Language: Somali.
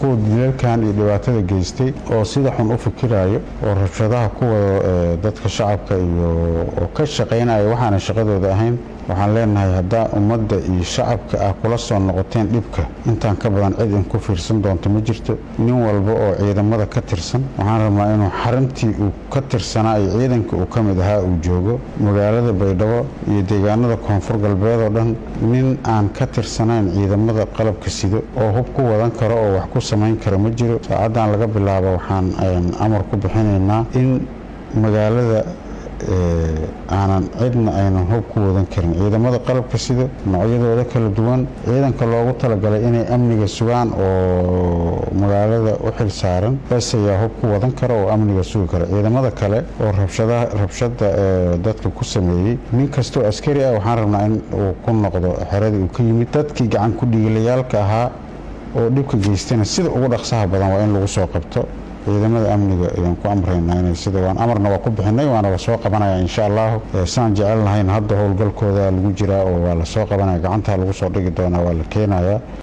kuwa dilalkan iyo dhibaatada geystay oo sida xun u fikiraayo oo rabshadaha ku wado dadka shacabka iyo oo ka shaqaynaya waxaana shaqadooda ahayn waxaan leenahay haddaa ummadda iyo shacabka ah kula soo noqoteen dhibka intaan ka badan cid in ku fiirsan doonto ma jirto nin walba oo ciidamada ka tirsan waxaan rabnaa inuu xarintii uu ka tirsanaa iyo ciidanka uu ka mid ahaa uu joogo magaalada baydhabo iyo deegaanada koonfur galbeed oo dhan nin aan ka tirsanayn ciidamada qalabka sido oo hub ku wadan karo oo wax ku samayn kara ma jiro saacaddan laga bilaabo waxaan amar ku bixinaynaa in magaalada aanan cidna aynan hub ku wadan karin ciidamada qalabka sida noocyadooda kala duwan ciidanka loogu talagalay inay amniga sugaan oo magaalada u xil saaran bes ayaa hub ku wadan kara oo amniga sugi kara ciidamada kale oo rabshada dadka ku sameeyey nin kastoo askari ah waxaan rabnaa in uu ku noqdo xeradii uu ka yimid dadkii gacan ku dhiigalayaalka ahaa oo dhibka geystana sida ugu dhaqsaha badan waa in lagu soo qabto ciidamada amniga ayaan ku amraynaa inay sida waan amarna waa ku bixinay waana la soo qabanaya insha allahu saan jecel lahayn hadda howlgalkooda lagu jiraa oo waa la soo qabanaya gacantaa lagu soo dhigi doonaa waa la keenayaa